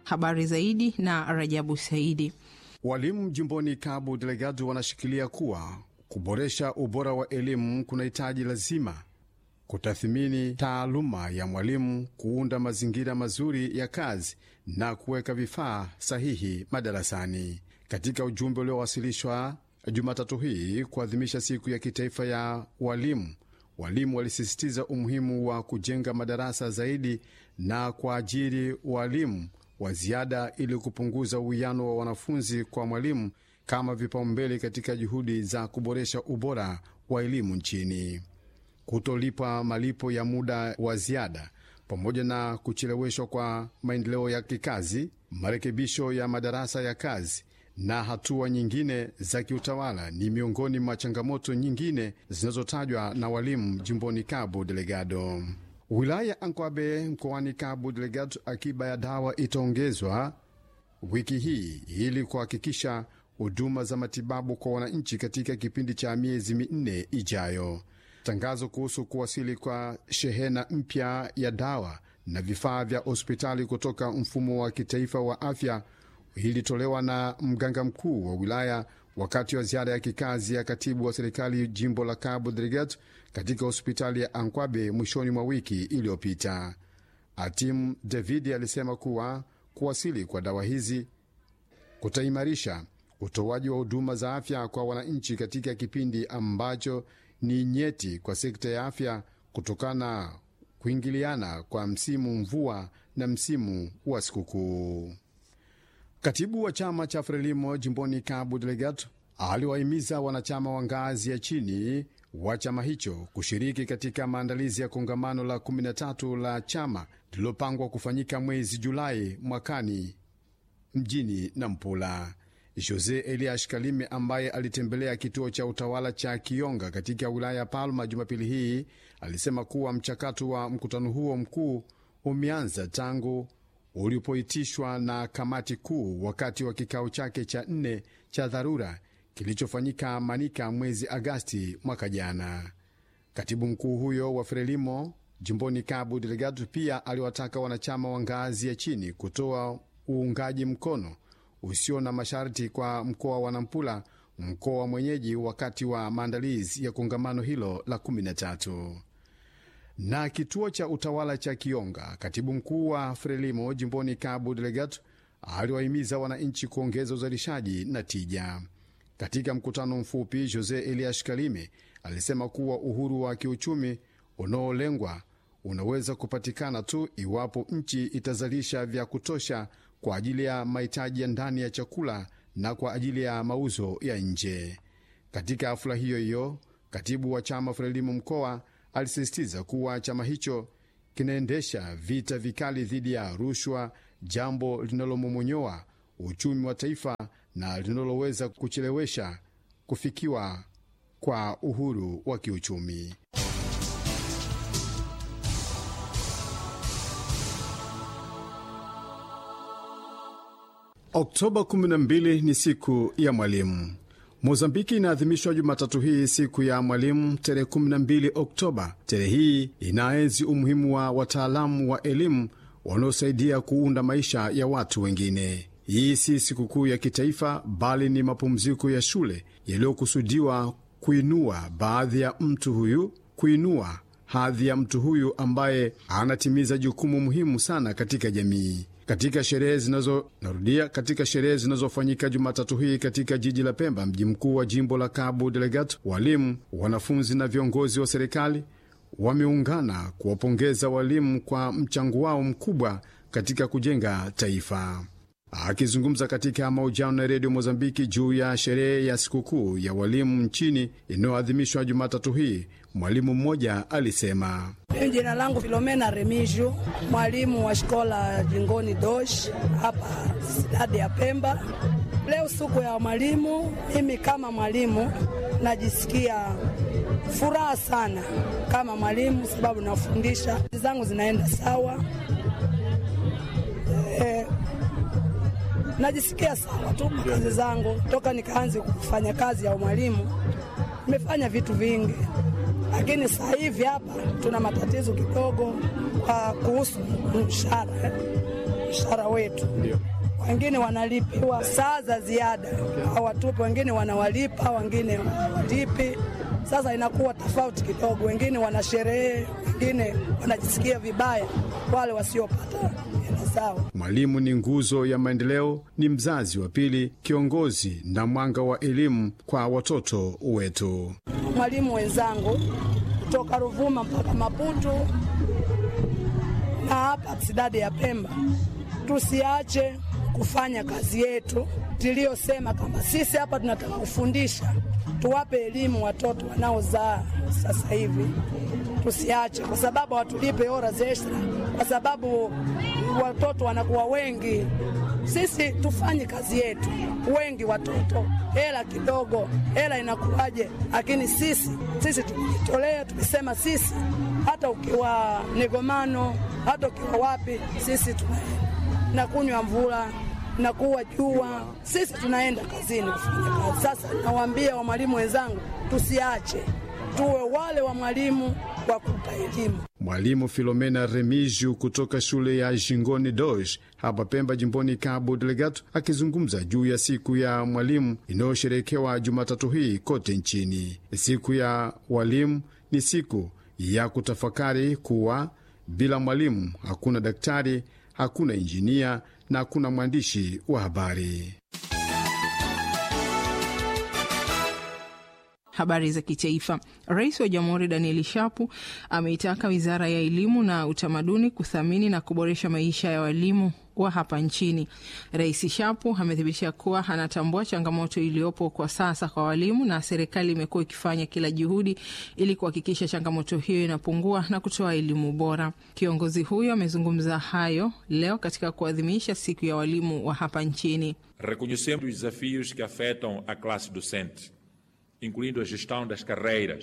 Habari zaidi na Rajabu Saidi. Walimu jimboni Cabo Delgado wanashikilia kuwa kuboresha ubora wa elimu kunahitaji lazima kutathmini taaluma ya mwalimu, kuunda mazingira mazuri ya kazi na kuweka vifaa sahihi madarasani. Katika ujumbe uliowasilishwa Jumatatu hii kuadhimisha siku ya kitaifa ya walimu, walimu walisisitiza umuhimu wa kujenga madarasa zaidi na kuajiri walimu wa ziada ili kupunguza uwiano wa wanafunzi kwa mwalimu kama vipaumbele katika juhudi za kuboresha ubora wa elimu nchini. Kutolipa malipo ya muda wa ziada pamoja na kucheleweshwa kwa maendeleo ya kikazi, marekebisho ya madarasa ya kazi na hatua nyingine za kiutawala ni miongoni mwa changamoto nyingine zinazotajwa na walimu jimboni Cabo Delgado. Wilaya ya Ankwabe mkoani Cabo Delgado, akiba ya dawa itaongezwa wiki hii ili kuhakikisha huduma za matibabu kwa wananchi katika kipindi cha miezi minne ijayo. Tangazo kuhusu kuwasili kwa shehena mpya ya dawa na vifaa vya hospitali kutoka mfumo wa kitaifa wa afya ilitolewa na mganga mkuu wa wilaya wakati wa ziara ya kikazi ya katibu wa serikali jimbo la Cabo Delgado katika hospitali ya Ankwabe mwishoni mwa wiki iliyopita. Atim David alisema kuwa kuwasili kwa dawa hizi kutaimarisha utoaji wa huduma za afya kwa wananchi katika kipindi ambacho ni nyeti kwa sekta ya afya kutokana na kuingiliana kwa msimu mvua na msimu wa sikukuu. Katibu wa chama cha Frelimo jimboni Cabo Delgado aliwahimiza wanachama wa ngazi ya chini wa chama hicho kushiriki katika maandalizi ya kongamano la 13 la chama lililopangwa kufanyika mwezi Julai mwakani mjini Nampula. Jose Elias Kalime ambaye alitembelea kituo cha utawala cha Kionga katika wilaya ya Palma Jumapili hii alisema kuwa mchakato wa mkutano huo mkuu umeanza tangu ulipoitishwa na kamati kuu wakati wa kikao chake cha nne cha dharura kilichofanyika Manika mwezi Agasti mwaka jana. Katibu mkuu huyo wa Frelimo jimboni Cabo Delgado pia aliwataka wanachama wa ngazi ya chini kutoa uungaji mkono usio na masharti kwa mkoa wa Nampula, mkoa mwenyeji, wakati wa maandalizi ya kongamano hilo la 13 na kituo cha utawala cha Kionga. Katibu mkuu wa Frelimo jimboni Cabo Delgado aliwahimiza wananchi kuongeza uzalishaji na tija. Katika mkutano mfupi, Jose Elias Kalime alisema kuwa uhuru wa kiuchumi unaolengwa unaweza kupatikana tu iwapo nchi itazalisha vya kutosha kwa ajili ya mahitaji ya ndani ya chakula na kwa ajili ya mauzo ya nje. Katika hafula hiyo hiyo, katibu wa chama Frelimo mkoa alisisitiza kuwa chama hicho kinaendesha vita vikali dhidi ya rushwa, jambo linalomomonyoa uchumi wa taifa na linaloweza kuchelewesha kufikiwa kwa uhuru wa kiuchumi. Oktoba 12 ni siku ya mwalimu. Mozambiki inaadhimishwa Jumatatu hii siku ya mwalimu tarehe 12 Oktoba. Tarehe hii inaenzi umuhimu wa wataalamu wa elimu wanaosaidia kuunda maisha ya watu wengine. Hii si sikukuu ya kitaifa, bali ni mapumziko ya shule yaliyokusudiwa kuinua baadhi ya mtu huyu, kuinua hadhi ya mtu huyu ambaye anatimiza jukumu muhimu sana katika jamii. Katika sherehe zinazo narudia, katika sherehe zinazofanyika Jumatatu hii katika jiji la Pemba, mji mkuu wa jimbo la Cabo Delgado, walimu, wanafunzi na viongozi wa serikali wameungana kuwapongeza walimu kwa mchango wao mkubwa katika kujenga taifa. Akizungumza katika mahojiano na redio Mozambiki juu ya sherehe ya sikukuu ya walimu nchini inayoadhimishwa Jumatatu hii, mwalimu mmoja alisema: Jina langu Filomena Remiju, mwalimu wa shikola Jingoni Dosh hapa stadi ya Pemba. Leo siku ya mwalimu, mimi kama mwalimu najisikia furaha sana kama mwalimu, sababu nafundisha zangu zinaenda sawa e, najisikia sawa tu kazi zangu toka nikaanze kufanya kazi ya mwalimu. Nimefanya vitu vingi, lakini sasa hivi hapa tuna matatizo kidogo kwa kuhusu mshahara. mshahara wetu. Ndio. Wengine wanalipiwa saa za ziada hawatupi, wengine wanawalipa, wengine hawalipi. Sasa inakuwa tofauti kidogo, wengine wana sherehe, wengine wanajisikia vibaya, wale wasiopata hela zao. Mwalimu ni nguzo ya maendeleo, ni mzazi wa pili, kiongozi na mwanga wa elimu kwa watoto wetu. Mwalimu wenzangu kutoka Ruvuma mpaka Maputo na hapa sidadi ya Pemba, tusiache kufanya kazi yetu tuliyosema, kama sisi hapa tunataka kufundisha, tuwape elimu watoto wanaozaa sasa hivi, tusiache, kwa sababu hawatulipe hora za extra, kwa sababu watoto wanakuwa wengi. Sisi tufanye kazi yetu, wengi watoto, hela kidogo, hela inakuwaje? Lakini sisi sisi tumejitolea, tumesema sisi, hata ukiwa Negomano, hata ukiwa wapi, sisi tunaenda na kunywa mvula na kuwa jua, sisi tunaenda kazini kufanya kazi. Sasa nawaambia wa mwalimu wenzangu, tusiache, tuwe wale wa mwalimu wa kupa elimu. Mwalimu Filomena Remiju kutoka shule ya Jingoni Dosh hapa Pemba, jimboni Cabo Delgado, akizungumza juu ya siku ya mwalimu inayosherekewa Jumatatu hii kote nchini. Siku ya walimu ni siku ya kutafakari kuwa bila mwalimu hakuna daktari, hakuna injinia na hakuna mwandishi wa habari. Habari za kitaifa. Rais wa Jamhuri Danieli Shapu ameitaka wizara ya elimu na utamaduni kuthamini na kuboresha maisha ya walimu wa hapa nchini. Rais Shapu amethibitisha kuwa anatambua changamoto iliyopo kwa sasa kwa walimu na serikali imekuwa ikifanya kila juhudi ili kuhakikisha changamoto hiyo inapungua na kutoa elimu bora. Kiongozi huyo amezungumza hayo leo katika kuadhimisha siku ya walimu wa hapa nchini. Reconhecemos os desafios que afetam a classe docente, incluindo a gestão das carreiras,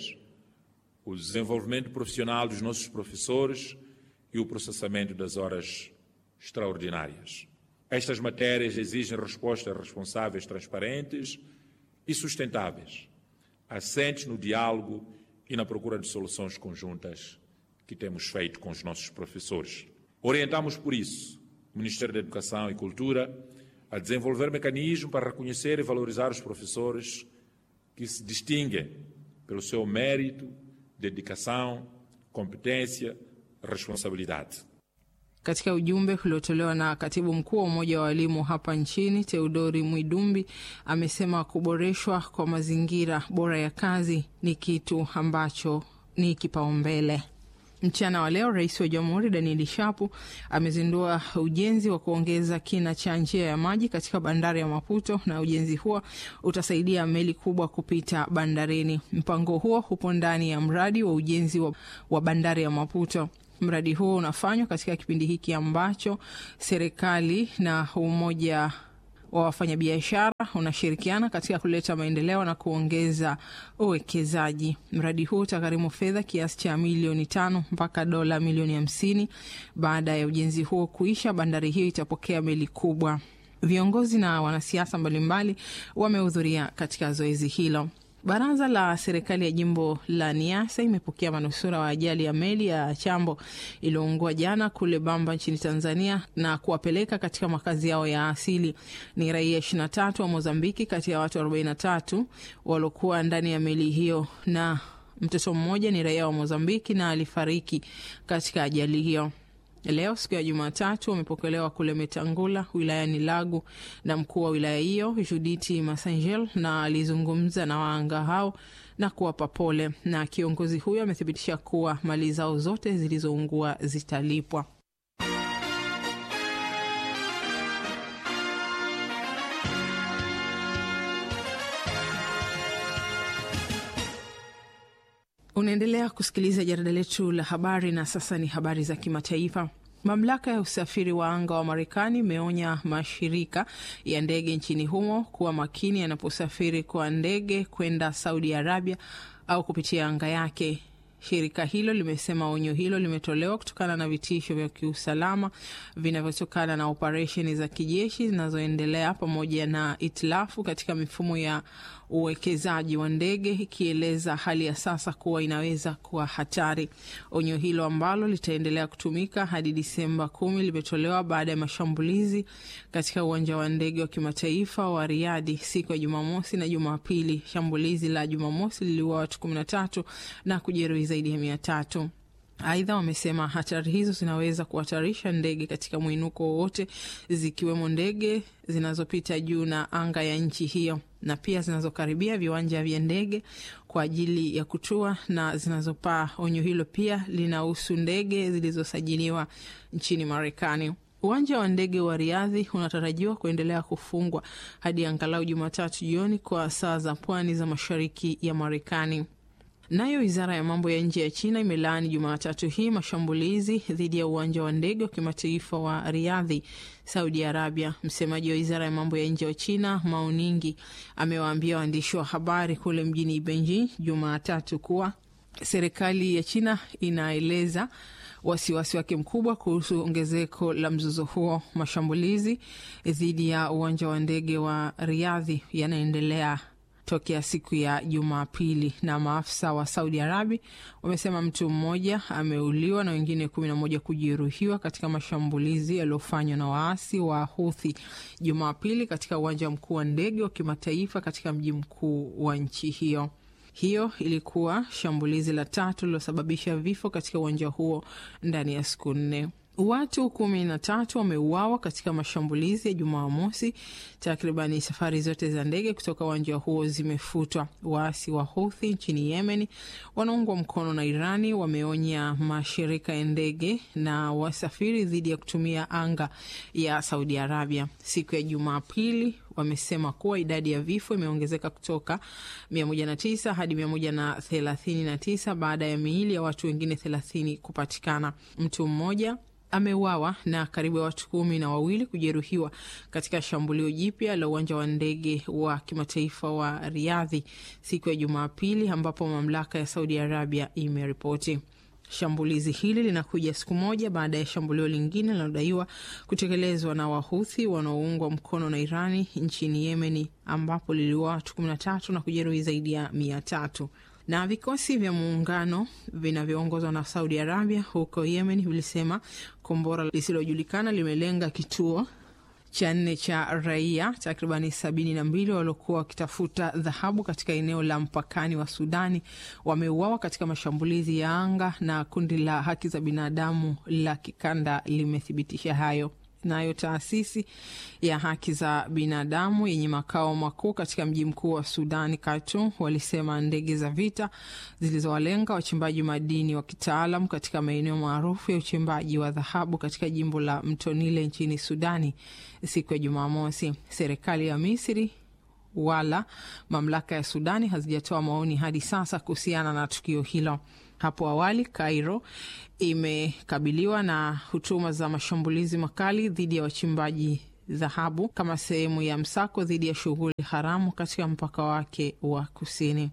o desenvolvimento profissional dos nossos professores e o processamento das horas extraordinárias. Estas matérias exigem respostas responsáveis, transparentes e sustentáveis, assentes no diálogo e na procura de soluções conjuntas que temos feito com os nossos professores. Orientamos, por isso, o Ministério da Educação e Cultura a desenvolver mecanismos para reconhecer e valorizar os professores que se distinguem pelo seu mérito, dedicação, competência, responsabilidade. Katika ujumbe uliotolewa na katibu mkuu wa Umoja wa Walimu hapa nchini Teodori Mwidumbi amesema kuboreshwa kwa mazingira bora ya kazi ni kitu ambacho ni kipaumbele. Mchana wa leo rais wa jamhuri Danieli Shapu amezindua ujenzi wa kuongeza kina cha njia ya maji katika bandari ya Maputo, na ujenzi huo utasaidia meli kubwa kupita bandarini. Mpango huo upo ndani ya mradi wa ujenzi wa, wa bandari ya Maputo. Mradi huo unafanywa katika kipindi hiki ambacho serikali na umoja wa wafanyabiashara unashirikiana katika kuleta maendeleo na kuongeza uwekezaji. Mradi huu utagharimu fedha kiasi cha milioni tano mpaka dola milioni hamsini. Baada ya ujenzi huo kuisha, bandari hiyo itapokea meli kubwa. Viongozi na wanasiasa mbalimbali wamehudhuria katika zoezi hilo. Baraza la serikali ya jimbo la Niasa imepokea manusura wa ajali ya meli ya Chambo iliyoungua jana kule Bamba nchini Tanzania na kuwapeleka katika makazi yao ya asili. Ni raia 23 wa Mozambiki kati ya watu 43 waliokuwa ndani ya meli hiyo, na mtoto mmoja ni raia wa Mozambiki na alifariki katika ajali hiyo. Leo siku ya Jumatatu wamepokelewa kule Metangula wilayani Lagu na mkuu wa wilaya hiyo Juditi Masangel, na alizungumza na waanga hao na kuwapa pole, na kiongozi huyo amethibitisha kuwa mali zao zote zilizoungua zitalipwa. Unaendelea kusikiliza jarida letu la habari, na sasa ni habari za kimataifa. Mamlaka ya usafiri wa anga wa Marekani imeonya mashirika ya ndege nchini humo kuwa makini yanaposafiri kwa ndege kwenda Saudi Arabia au kupitia anga yake. Shirika hilo limesema onyo hilo limetolewa kutokana na vitisho vya kiusalama vinavyotokana na operesheni za kijeshi zinazoendelea pamoja na itilafu katika mifumo ya uwekezaji wa ndege, ikieleza hali ya sasa kuwa inaweza kuwa hatari. Onyo hilo ambalo litaendelea kutumika hadi Disemba kumi limetolewa baada ya mashambulizi katika uwanja wa ndege wa kimataifa wa Riadi siku ya Jumamosi na Jumapili. Shambulizi la Jumamosi liliua watu kumi na tatu na kujeruhi zaidi ya mia tatu. Aidha, wamesema hatari hizo zinaweza kuhatarisha ndege katika mwinuko wowote, zikiwemo ndege zinazopita juu na anga ya nchi hiyo na pia zinazokaribia viwanja vya ndege kwa ajili ya kutua na zinazopaa. Onyo hilo pia linahusu ndege zilizosajiliwa nchini Marekani. Uwanja wa ndege wa Riadhi unatarajiwa kuendelea kufungwa hadi angalau Jumatatu jioni kwa saa za pwani za mashariki ya Marekani. Nayo wizara ya mambo ya nje ya China imelaani Jumatatu hii mashambulizi dhidi ya uwanja wa ndege wa kimataifa wa Riadhi, Saudi Arabia. Msemaji wa wizara ya mambo ya nje wa China Mao Ning amewaambia waandishi wa habari kule mjini Beijing Jumatatu kuwa serikali ya China inaeleza wasiwasi wake mkubwa kuhusu ongezeko la mzozo huo. Mashambulizi dhidi ya uwanja wa ndege wa Riadhi yanaendelea tokea siku ya Jumapili na maafisa wa Saudi Arabia wamesema mtu mmoja ameuliwa na wengine kumi na moja kujeruhiwa katika mashambulizi yaliyofanywa na waasi wa Huthi Jumapili katika uwanja mkuu wa ndege wa kimataifa katika mji mkuu wa nchi hiyo. Hiyo ilikuwa shambulizi la tatu lililosababisha vifo katika uwanja huo ndani ya siku nne. Watu kumi na tatu wameuawa katika mashambulizi ya Jumamosi. Takribani safari zote za ndege kutoka uwanja huo zimefutwa. Waasi wa Houthi nchini Yemen wanaungwa mkono na Irani wameonya mashirika ya ndege na wasafiri dhidi ya kutumia anga ya Saudi Arabia. Siku ya Jumapili wamesema kuwa idadi ya vifo imeongezeka kutoka 109 hadi 139 baada ya miili ya watu wengine 30 kupatikana. Mtu mmoja ameuawa na karibu ya watu kumi na wawili kujeruhiwa katika shambulio jipya la uwanja wa ndege wa kimataifa wa Riadhi siku ya Jumapili, ambapo mamlaka ya Saudi Arabia imeripoti. Shambulizi hili linakuja siku moja baada ya shambulio lingine linalodaiwa kutekelezwa na Wahuthi wanaoungwa mkono na Irani nchini Yemeni, ambapo liliua watu kumi na tatu na kujeruhi zaidi ya mia tatu na vikosi vya muungano vinavyoongozwa na Saudi Arabia huko Yemen vilisema kombora lisilojulikana limelenga kituo cha nne cha raia takribani sabini na mbili waliokuwa wakitafuta dhahabu katika eneo la mpakani wa Sudani wameuawa katika mashambulizi ya anga, na kundi la haki za binadamu la kikanda limethibitisha hayo. Nayo taasisi ya haki za binadamu yenye makao makuu katika mji mkuu wa Sudani, Khartoum, walisema ndege za vita zilizowalenga wachimbaji madini wa kitaalam katika maeneo maarufu ya uchimbaji wa dhahabu katika jimbo la Mto Nile nchini Sudani siku ya Jumamosi. Serikali ya Misri wala mamlaka ya Sudani hazijatoa maoni hadi sasa kuhusiana na tukio hilo. Hapo awali Cairo imekabiliwa na hutuma za mashambulizi makali dhidi ya wachimbaji dhahabu kama sehemu ya msako dhidi ya shughuli haramu katika mpaka wake wa kusini.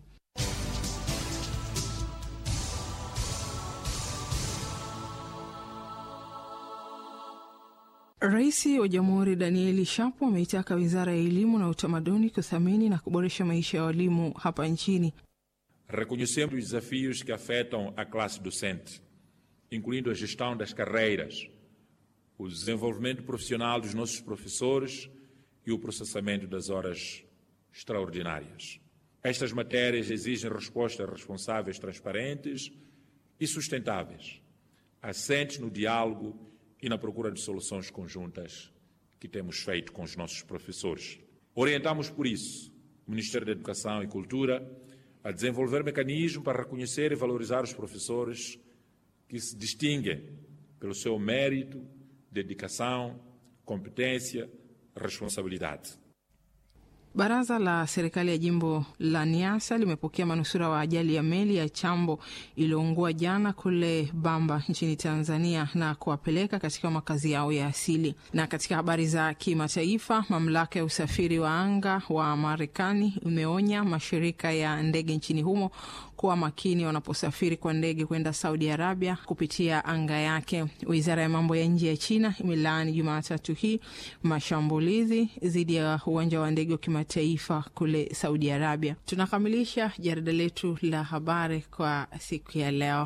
Rais wa Jamhuri Danieli Shapo ameitaka Wizara ya Elimu na Utamaduni kuthamini na kuboresha maisha ya walimu hapa nchini. Reconhecemos os desafios que afetam a classe docente, incluindo a gestão das carreiras, o desenvolvimento profissional dos nossos professores e o processamento das horas extraordinárias. Estas matérias exigem respostas responsáveis, transparentes e sustentáveis, assentes no diálogo e na procura de soluções conjuntas que temos feito com os nossos professores. Orientamos, por isso, o Ministério da Educação e Cultura a desenvolver mecanismos para reconhecer e valorizar os professores que se distinguem pelo seu mérito, dedicação, competência, responsabilidade. Baraza la serikali ya jimbo la Niasa limepokea manusura wa ajali ya meli ya Chambo iliyoungua jana kule Bamba nchini Tanzania na kuwapeleka katika makazi yao ya asili. Na katika habari za kimataifa, mamlaka ya usafiri wa anga wa Marekani imeonya mashirika ya ndege nchini humo kuwa makini wanaposafiri kwa ndege kwenda Saudi Arabia kupitia anga yake. Wizara ya mambo ya nje ya China imelaani Jumatatu hii mashambulizi dhidi ya uwanja wa ndege wa kimataifa kule Saudi Arabia. Tunakamilisha jarida letu la habari kwa siku ya leo.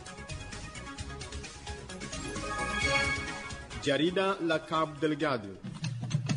Jarida la Cabo Delgado